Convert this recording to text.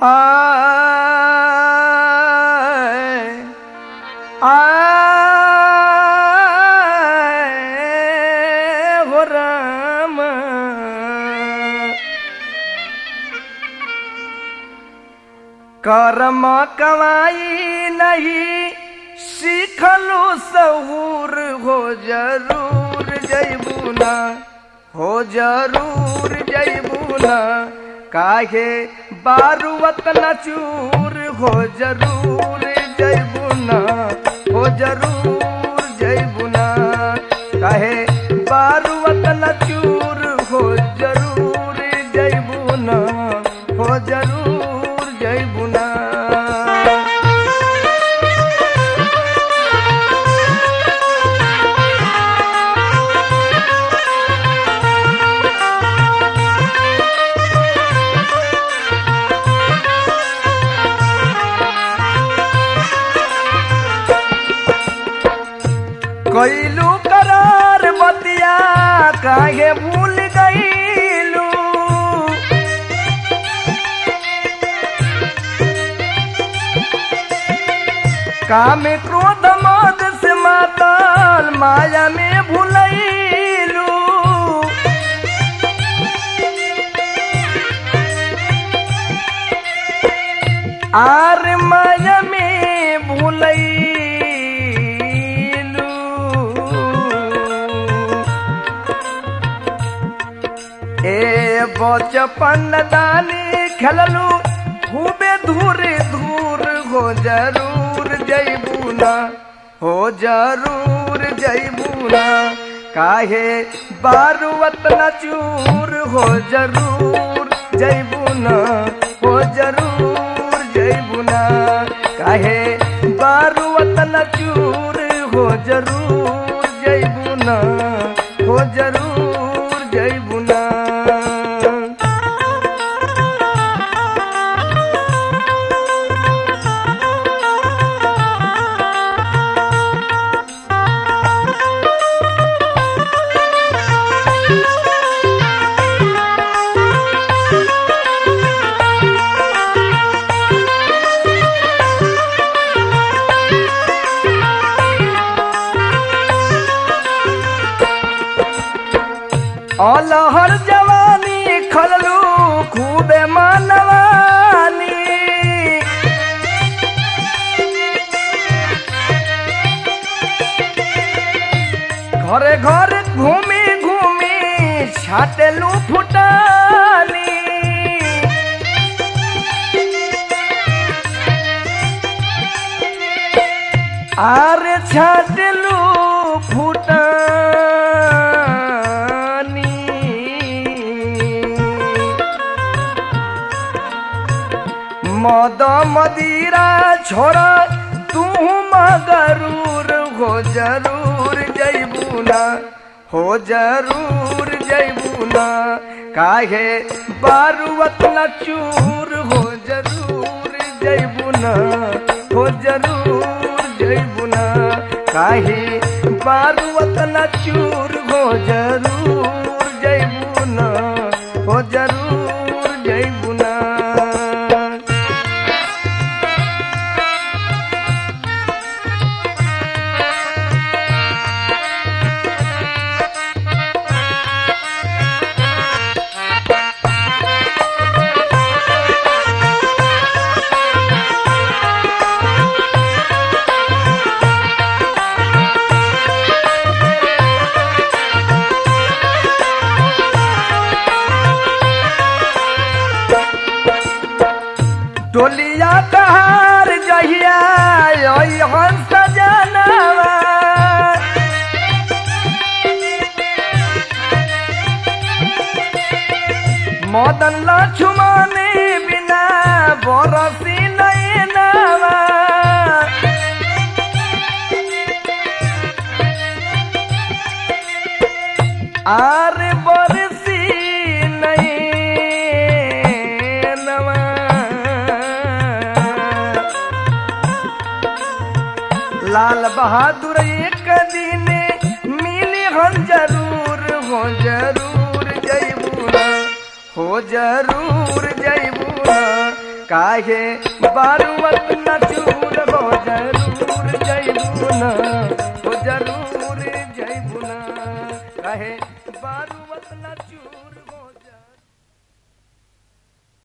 आय आय हो राम कर्म कमाई नहीं सीखलू सहूर हो जरूर जैबुना हो जरूर जैबुना काहे बारुवत न चूर हो जरूर जैबुना हो जरूर जैबुना काहे बारुवत न चूर हो जरूर जैबुना हो जरूर जैबुना कैलू करार बतिया काहे भूल गईलू काम क्रोध मद से माताल माया में भूलैलू आर माया में भूलैलू ए बचपन दानी खेललू खूबे धूर धूर हो जरूर जैबूना हो जरूर जैबूना काहे बारुवत न चूर हो जरूर जैबूना हो जरूर जैबूना काहे बारुवत न चूर हो जरूर जैबूना हो जरूर जैबूना अलहर जवानी खललू खूबे मानवानी घरे घरे घूमी घूमी छाटेलू फुटानी आरे छाटेलू फुटानी मद मदिरा छोड़ा तू मगरूर हो जरूर जैबूना हो जरूर जैबूना काहे बारुवत न चूर हो जरूर जैबूना हो जरूर जैबूना काहे बारुवत न चूर हो जरूर जैबूना हो जरूर जैबूना डोलिया कहार जहिया ओई हंस जनवा मदन लक्ष्मण बिना बरसी नैनवा आर बरसी नैनवा लाल बहादुर एक दिन मिली हम जरूर हो जरूर जैबूना हो जरूर जैबूना काहे बारुवत न चूर हो जरूर जैबुना हो जरूर जैबुना काहे बारुवत न चूर